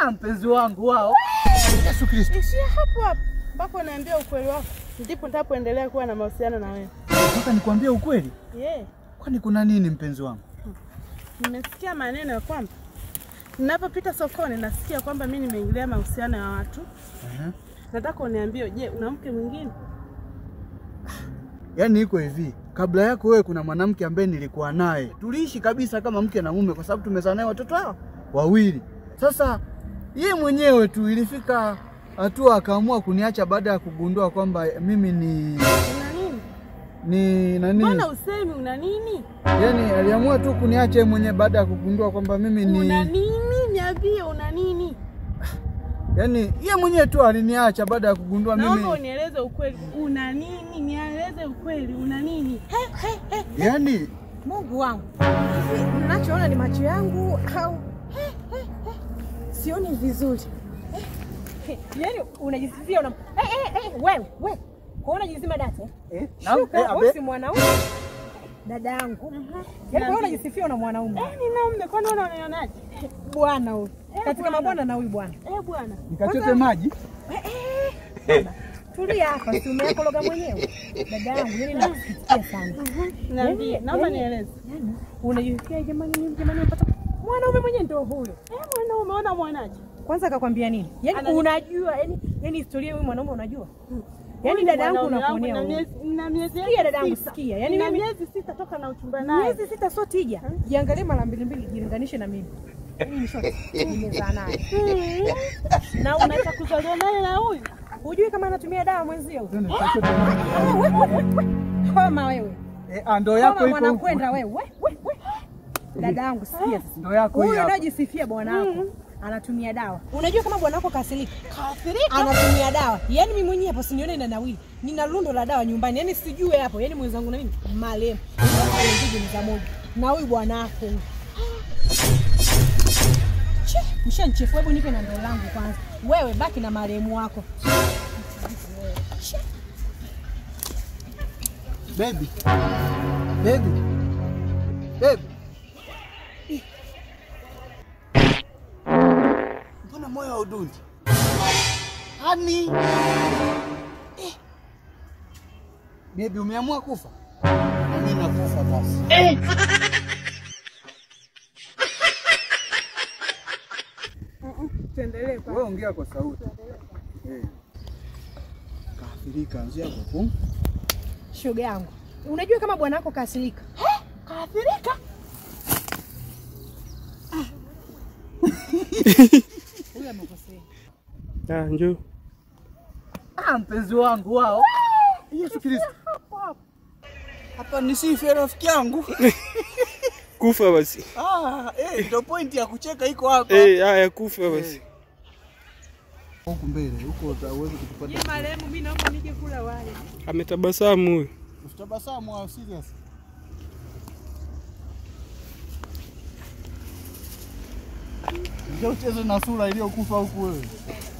Ah, mpenzi wangu wao. Yesu Kristo. Ishia hapo hapo mpaka unaambia ukweli wako, ndipo nitapoendelea kuwa na mahusiano na wewe. Nataka nikwambie ukweli. Yeah. Kwani kuna nini mpenzi wangu? Nimesikia maneno ya kwamba ninapopita sokoni nasikia kwamba mimi nimeingilia mahusiano ya watu. Ehe. Nataka uniambie, je, una mke mwingine? Yaani iko hivi, kabla yako wewe kuna mwanamke ambaye nilikuwa naye, tuliishi kabisa kama mke na mume, kwa sababu tumezaa naye watoto hao wawili. Sasa ye mwenyewe tu ilifika hatua akaamua kuniacha baada ya kugundua kwamba mimi ni Una nini? ni nani, Mbona usemi una nini? yaani aliamua tu kuniacha yeye mwenyewe baada ya kugundua kwamba mimi ni Una nini? Niambie una nini? yaani ye mwenyewe tu aliniacha baada ya kugundua Naomba mimi unieleze ukweli. Una nini? Nieleze ukweli. Una nini? yaani Mungu wangu, hivi mnachoona ni macho yangu au sioni vizuri? Yaani unajisifia una eh, eh, eh, wewe wewe kwa unajizima data eh? eh, na- Shuka, eh, abe- wewe si mwanaume dada yangu. Yaani kwa unajisifia una mwanaume Eh, nina mume. Kwani wewe unanionaje? bwana huyu katika bwana. mabwana na huyu bwana. Eh, bwana. nikachote maji Tulia hapa, si umeyakologa mwenyewe dada yangu. Yaani nakusikia sana. Niambie. Yaani- Naomba yaani- nieleze. Yaani unajisikia jamani, mimi jamani, napata mwanaume mwenyewe ndio huyo. Eh, mwana umeona mwanaje? Kwanza akakwambia nini? Yaani Anani- unajua, yani yani historia ya huyu mwanaume unajua? Yaani Huyu dada yangu mwanaume wangu unakuonea na huruma. miezi- na miezi Sikia dada yangu, sita. sikia. Yaani Nina mimi- miezi sita toka na uchumba naye. Miezi sita sio tija. Jiangalie mara mbili mbili, jilinganishe na mimi. Mimi ni short, nimezaa naye. Mm. Na unataka kuzaliwa naye na huyu? Hujui kama anatumia dawa mwenzio? Tena nikachote maji. Koma wewe. Eh, ah, ndo yako Koma iko huku. mwanakwenda wewe. We, we, we. Dada yangu sikia sasa. Ndo yako hii Huyu hapa. anayojisifia bwana wako anatumia dawa. Unajua kama bwana wako kasirika? Kasirika? Anatumia dawa. Yaani mimi mwenyewe hapo sinione na nawili. Nina lundo la dawa nyumbani. Yaani sijue hapo. Yaani mwenzangu na mimi marehemu. Ndio za moja. Na huyu bwana wako huyu. Che, mshanchefua hebu nipe na ndoo langu kwanza. Wewe baki na marehemu wako. Baby. Baby. Baby. Mbona moyo haudundi? Hani? Eh. Baby umeamua kufa? Na mimi nakufa basi. Tuendelee kwa. Wewe ongea kwa sauti. Eh. Kaathirika anzia hapo. Shoga yangu. Unajua kama bwana wako kasirika? Kaathirika? Huyu amekosea. Ah, njoo. Ah, mpenzi wangu wao. Yesu Kristo. Hapa nisife rafiki yangu. Kufa basi. Ah, eh, ndio pointi ya kucheka iko hapa. Eh, haya kufa basi. Huku mbele, huko utaweza Ni kutupata. marehemu, mimi naomba nije kula wali. Ametabasamu huyu. Usitabasamu au serious. Ndio ucheze na sura iliyokufa huku wewe.